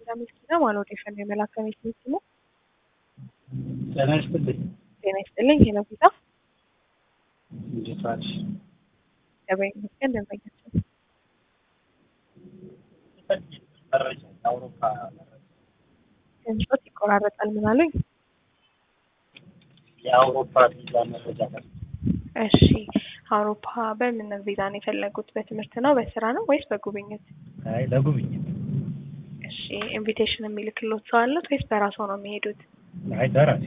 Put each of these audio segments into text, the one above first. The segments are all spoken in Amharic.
ምስኪና ማለት የፈን የመላከ ቤት ምስኪና ጤና ይስጥልኝ። ጤና ይስጥልኝ። ሄሎ ጌታ እንዴት ዋልሽ? ገበያ ይመስገን ደንበኛችን መረጃ የአውሮፓ መረጃ ድምፆት ይቆራረጣል። ምን አሉኝ? የአውሮፓ ቪዛ መረጃ ነው። እሺ አውሮፓ በምን ቪዛ ነው የፈለጉት? በትምህርት ነው በስራ ነው ወይስ በጉብኝት? አይ ለጉብኝት። እሺ ኢንቪቴሽን የሚልክሎት ሰው አሉት ወይስ በራስዎ ነው የሚሄዱት? አይ በራሴ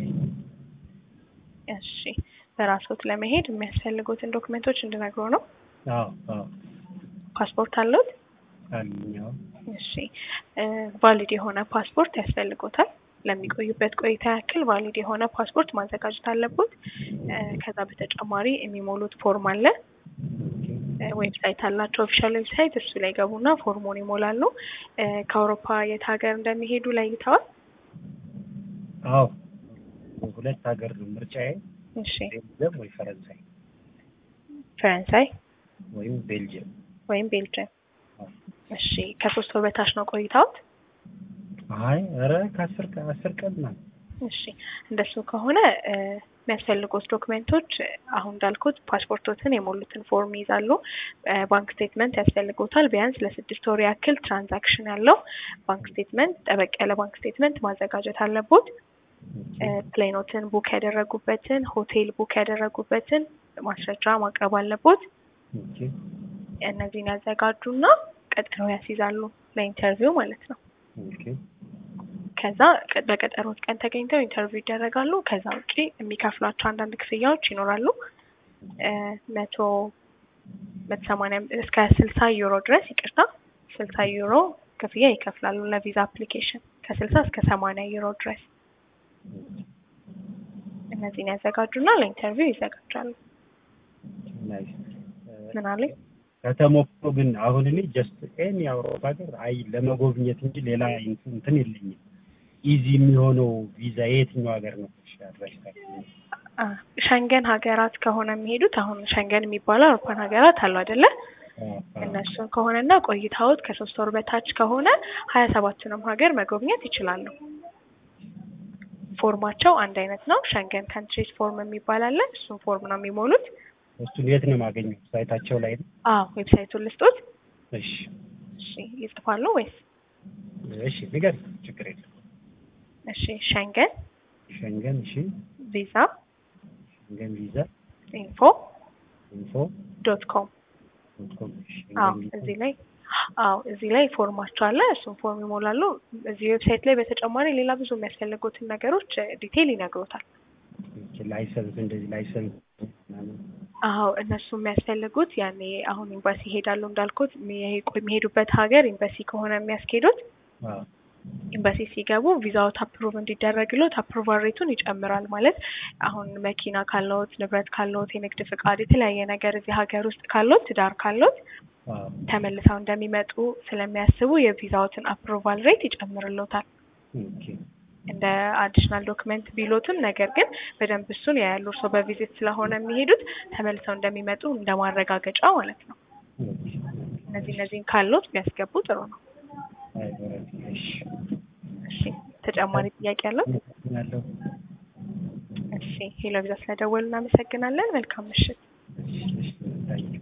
እሺ በራስዎት ለመሄድ የሚያስፈልጉትን ዶክመንቶች እንድነግሮ ነው። አዎ አዎ ፓስፖርት አለዎት? አሉኝ። አዎ እሺ ቫሊድ የሆነ ፓስፖርት ያስፈልጎታል። ለሚቆዩበት ቆይታ ያክል ቫሊድ የሆነ ፓስፖርት ማዘጋጀት አለቦት። ከዛ በተጨማሪ የሚሞሉት ፎርም አለ። ዌብሳይት አላቸው፣ ኦፊሻል ዌብሳይት። እሱ ላይ ገቡና ፎርሙን ይሞላሉ። ከአውሮፓ የት ሀገር እንደሚሄዱ ለይተዋል? አዎ ሁለት ሀገር ነው ምርጫዬ፣ እሺ ቤልጅየም ወይ ፈረንሳይ ፈረንሳይ ወይም ቤልጅየም። ወይም ቤልጅየም። አዎ። እሺ ከሶስት ወር በታች ነው ቆይታዎት? አይ ኧረ ከአስር ቀን አስር ቀን ነው። እሺ እንደሱ ከሆነ እ የሚያስፈልጉት ዶክመንቶች አሁን እንዳልኩት ፓስፖርቶትን የሞሉትን ፎርም ይይዛሉ። እ ባንክ ስቴትመንት ያስፈልጎታል። ቢያንስ ለስድስት ወር ያክል ትራንዛክሽን ያለው ባንክ ስቴትመንት፣ ጠበቅ ያለ ባንክ ስቴትመንት ማዘጋጀት አለቦት። እ ፕሌኖትን ቡክ ያደረጉበትን፣ ሆቴል ቡክ ያደረጉበትን ማስረጃ ማቅረብ አለቦት። ኦኬ እነዚህን ያዘጋጁና ቀጠሮ ያስይዛሉ ለኢንተርቪው ማለት ነው። ኦኬ ከዛ ቀ- በቀጠሮት ቀን ተገኝተው ኢንተርቪው ይደረጋሉ። ከዛ ውጪ የሚከፍሏቸው አንዳንድ ክፍያዎች ይኖራሉ። እ መቶ መቶ ሰማንያ እስከ ስልሳ ዩሮ ድረስ ይቅርታ፣ ስልሳ ዩሮ ክፍያ ይከፍላሉ ለቪዛ አፕሊኬሽን ከስልሳ እስከ ሰማንያ ዩሮ ድረስ። እነዚህን ያዘጋጁና ለኢንተርቪው ይዘጋጃሉ። ናይስ። ምን አለኝ? ከተሞክሮ ግን አሁን እኔ ጀስት ኤኒ የአውሮፓ ሀገር አይ ለመጎብኘት እንጂ ሌላ እንትን የለኝም። ኢዚ የሚሆነው ቪዛ የየትኛው ሀገር ነው? አ ሸንገን ሀገራት ከሆነ የሚሄዱት አሁን ሸንገን የሚባለው አውሮፓን ሀገራት አሉ አይደለ? እነሱን ከሆነና ቆይታዎት ከሶስት ወር በታች ከሆነ ሀያ ሰባቱንም ሀገር መጎብኘት ይችላሉ። ፎርማቸው አንድ አይነት ነው። ሸንገን ካንትሪስ ፎርም የሚባል አለ። እሱን ፎርም ነው የሚሞሉት። እሱን የት ነው የማገኘው? ሳይታቸው ላይ ነው? አዎ ዌብሳይቱን ልስጦት። እሺ እሺ ይጽፋሉ ወይስ? እሺ ንገር፣ ችግር የለም። እሺ ሸንገን ሸንገን እሺ፣ ቪዛ ሸንገን ቪዛ ኢንፎ ኢንፎ ዶት ኮም ዶት ኮም። እሺ፣ አዎ ሸንገን ቪዛ እዚህ ላይ አዎ እዚህ ላይ ፎርማቸው አለ። እሱን ፎርም ይሞላሉ። እዚህ ዌብሳይት ላይ በተጨማሪ ሌላ ብዙ የሚያስፈልጉትን ነገሮች ዲቴይል ይነግሮታል። ላይሰንስ እንደዚህ ላይሰንስ ምናምን አዎ እነሱ የሚያስፈልጉት ያኔ አሁን ኤምባሲ ይሄዳሉ እንዳልኩት የሚሄ- የሚሄዱበት ሀገር ኤምባሲ ከሆነ የሚያስኬዱት አዎ ኤምባሲ ሲገቡ ቪዛዎት አፕሩቭ እንዲደረግሎት አፕሩቫል ሬቱን ይጨምራል። ማለት አሁን መኪና ካለዎት፣ ንብረት ካለዎት፣ የንግድ ፍቃድ፣ የተለያየ ነገር እዚህ ሀገር ውስጥ ካለዎት፣ ትዳር ካለዎት አዎ ተመልሰው እንደሚመጡ ስለሚያስቡ የቪዛዎትን አፕሩቫል ሬት ይጨምርሎታል። ኦኬ እንደ አዲሽናል ዶክመንት ቢሎትም ነገር ግን በደንብ እሱን ያያሉ። እርስዎ በቪዚት ስለሆነ የሚሄዱት ተመልሰው እንደሚመጡ እንደ ማረጋገጫ ማለት ነው። ኦኬ እነዚህ እነዚህን ካሎት ቢያስገቡ ጥሩ ነው። አይ በረድ እሺ እሺ ተጨማሪ ጥያቄ ያለው? ያለው እሺ ሄሎ ቪዛ ስለደወሉ እናመሰግናለን። መልካም ምሽት። እሺ እሺ ታንኪዩ